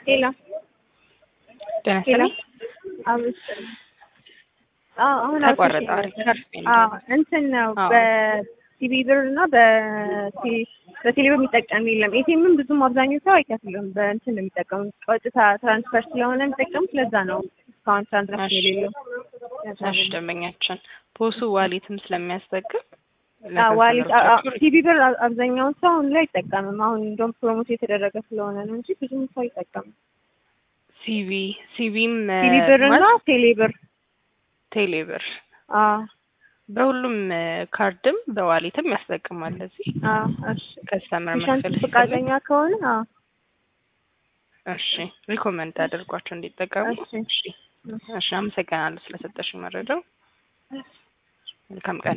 ሄሎ ጤና ሄሎ ይስጥልኝ። አብስ አዎ አሁን ተቋረጠ። አውጥቼ አሪፍ አሪፍ ነው። አዎ እንትን ነው አዎ። በሲቢ ብር እና በቴሌ በቴሌ ብር የሚጠቀም የለም። ኤቲኤምም ብዙም አብዛኛው ሰው አይከፍልም። በእንትን ነው የሚጠቀሙት ቀጥታ ትራንስፈር ስለሆነ የሚጠቀሙት ለዛ ነው እስካሁን ትራንዛክሽን እሺ። የሌለው። እሺ ደንበኛችን ፖሱ ዋሌትም ስለሚያስጠቅም አዎ ዋሌት ለከስተመሮቻችሁ ሲቢ ብር አ- አብዛኛውን ሰው አሁን ላይ አይጠቀምም። አሁን እንደውም ፕሮሞት የተደረገ ስለሆነ ነው እንጂ ብዙም ሰው አይጠቀምም። ሲቪ ሲቪም ሲቢ ብር እና ቴሌ ብር ቴሌ ብር አዎ በሁሉም እ፣ ካርድም በዋሌትም ያስጠቅማል። እዚህ አዎ እሺ ከስተመር ፔሸንት መክፈል ሲፈልግ ፈቃደኛ ከሆነ አዎ እሺ ሪኮመንድ አድርጓቸው እንዲጠቀሙ። እሺ እሺ እሺ፣ አመሰግናለሁ ስለሰጠሽኝ መረጃው። መልካም ቀን